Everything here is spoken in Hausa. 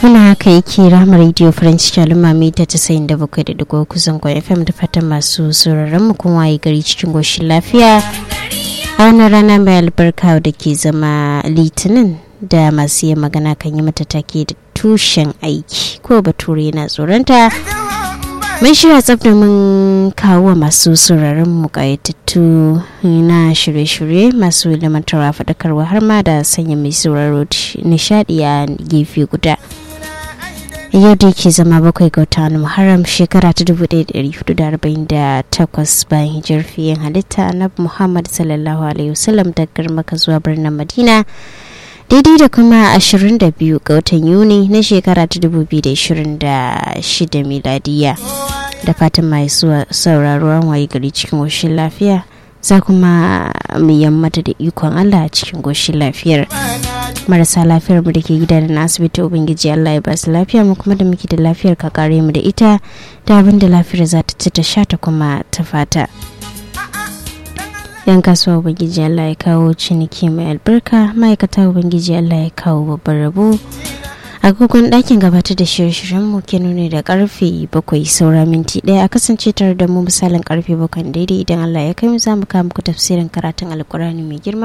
Wani haka yake ramar radio French Shaluma mita casa'in da bakwai da digo kusan kwa FM da fatan masu sauraron mu kuma yi gari cikin goshin lafiya. A wannan rana mai albarka da ke zama litinin da masu yin magana kan yi mata take da tushen aiki ko bature na tsoronta. mun shirya tsaf mun kawo masu sauraron mu kayatattu na shirye-shirye masu ilimantarwa faɗakarwa har ma da sanya mai sauraro nishadi a gefe guda yau da yake zama bakwai ga watan muharram shekara ta 1448 bayan hijar fiyen halitta na muhammad sallallahu alaihi wasallam daga maka zuwa birnin madina daidai da kuma 22 ga watan yuni na shekara ta 2026 miladiya da fatan mai sauraro an waye gari cikin goshin lafiya za kuma mu yammata da ikon allah a cikin goshin lafiyar marasa lafiyar mu da ke gida da na asibiti ubangiji allah ya basu lafiya mu kuma da muke da lafiyar ka kare mu da ita da abin da lafiyar za ta ci ta sha ta kuma ta fata yan kasuwa ubangiji allah ya kawo ciniki mai albarka ma'aikata ubangiji allah ya kawo babban rabo agogon ɗakin gabatar da shirye-shiryen mu ke nuni da karfe bakwai saura minti ɗaya a kasance tare da mu misalin karfe bakwai daidai idan allah ya kai mu za mu kawo muku tafsirin karatun alkurani mai girma